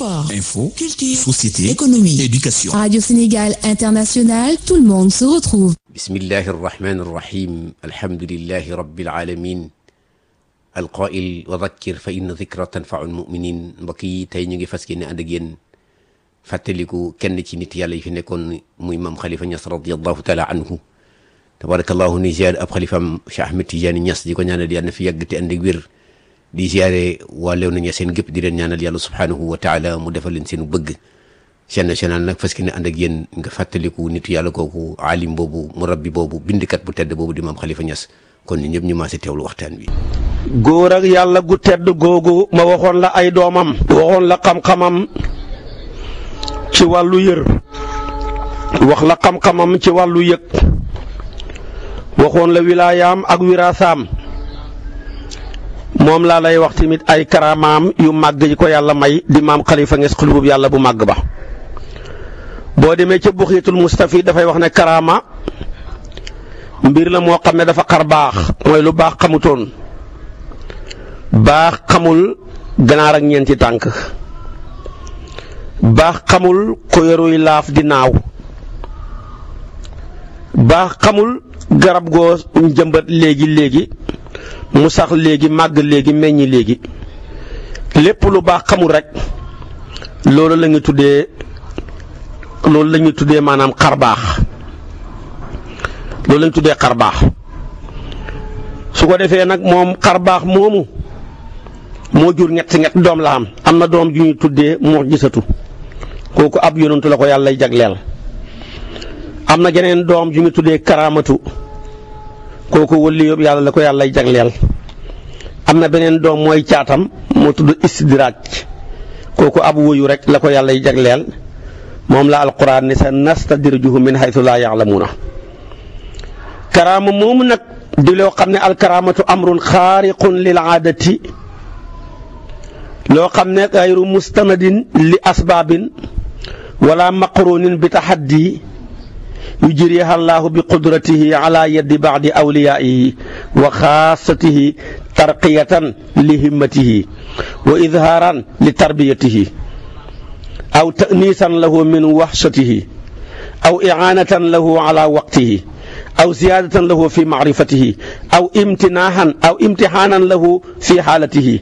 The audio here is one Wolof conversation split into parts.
Sport, Info, culture, société, économie. éducation. Radio Sénégal International, tout le monde se retrouve. bismillahi irrahmani irrahim alhamdulilahi rabilalamin alqail wa dakkir fa inna dikra tanfau lmuminin mbokk yi tey ñu ngi fas yéene ànd ak yéen fàttaliku kenn ci nit yàlla yi fi nekkoon muy maam xalifa ñas radiallahu taala anhu tabarakallahu ni ziare ab xalifam Cheikh Ahmed Tidiane Ñas di ko ñaanal yàlla na fi yàgg te ànd ak wér di ziare waa leew nañu seen gépp di leen ñaanal yàlla subhanahu wa taala mu defal leen seenu bëgg chaîne nationale nag fas yéene ànd ak yéen nga fàttaliku nitu yàlla kooku alim boobu murabbi boobu bindkat bu tedd boobu di maam xalifa Ñas kon ñu ñëpp ñu maase teewlu waxtaan bi góor ak yàlla gu tedd googu ma waxoon la ay doomam waxoon la xam-xamam ci wàllu yër wax la xam-xamam ci wàllu yëg waxoon la wilaayaam ak wiraasaam moom laa lay wax tamit ay karaamaam yu màgg yi ko yàlla may di maam xalifa Ñas xulubub yàlla bu màgg ba boo demee ca buxiitul mustafi dafay wax ne karaama mbir la moo xam ne dafa xar baax mooy lu baax xamutoon baax xamul ganaar ak ñeenti tànk baax xamul ko yoruy laaf di naaw baax xamul garab goo jëmbat léegi léegi mu sax léegi màgg léegi meññi léegi lépp lu baax xamul rek loolu la ñu tuddee loolu la ñuy tuddee maanaam xar baax loolu la ñu tuddee xar baax su ko defee nag moom xar baax moomu moo jur ñett ñett doom la am am na doom ju ñuy tuddee moo gisatu kooku ab yonantu la ko yàlla lay jagleel am na geneen doom ju ñu tuddee karaamatu kooku wëlli yóbbu yàlla la ko yàlla lay jagleel am na beneen doom mooy caatam moo tudd istidraaj kooku ab woyu rek la ko yàlla lay jagleel moom la alquran ni sa nastadrijuhum min haythu laa ya'lamuuna karaama moomu nag di loo xam ne alkaraamatu amrun xaariqun lil aadati loo xam ne gayru mustanadin li asbaabin wala maqrunin bi taxaddi yujriha allahu bi qudratihi ala yaddi baadi awliyaihi wa xaasatihi tarqiyatan li himmatihi wa idhaaran li tarbiyatihi aw ta'niisan lahu min waxshatihi aw i'aanatan lahu ala waqtihi aw ziyaadatan lahu fi macrifatihi aw imtinaahan aw imtixaanan lahu fi xaalatihi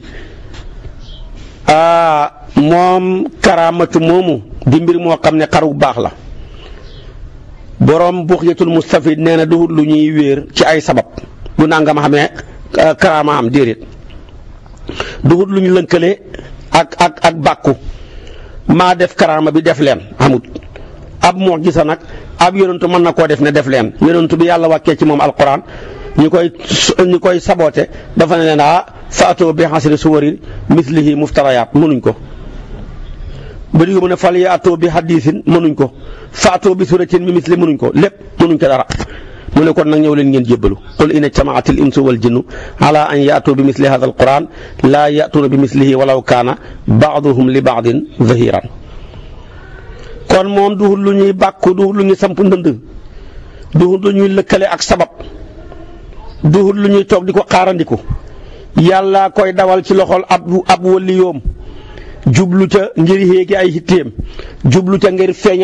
moom karaamatu moomu di mbir moo xam ne xaru baax la boroom buxyatul mustafid nee na du lu ñuy wéer ci ay sabab bu nangam xamee karaama am déedéet du lu ñu lënkale ak ak ak bàkku maa def karaama bi def leen amut ab moo gisa nag ab yonentu mën na koo def ne def leen yonentu bi yàlla wàccee ci moom alquran ñi koy ñi koy saboote dafa ne leen ah faatoo bi xasri suwari mislihi muftarayaat mënuñ ko ba di ko mu ne fal yaatoo bi hadisin mënuñ ko faatoo bi suratin mi misli mënuñ ko lépp mënuñ ko dara mu ne kon nag ñëw leen ngeen jébbalu qul in ijtamaatil insu wal jinnu ala an yaatoo bi misli hada alquran laa yaatuuna bi mislihi walaw kaana baaduhum li baadin zahiran kon moom du lu ñuy bàkku du lu ñuy samp ndënd du lu ñuy lëkkale ak sabab du lu ñuy toog di ko xaarandiku yàlla koy dawal ci loxol ab ab waliyoom jublu ca ngir yéegi ay hitteem jublu ca ngir feeñ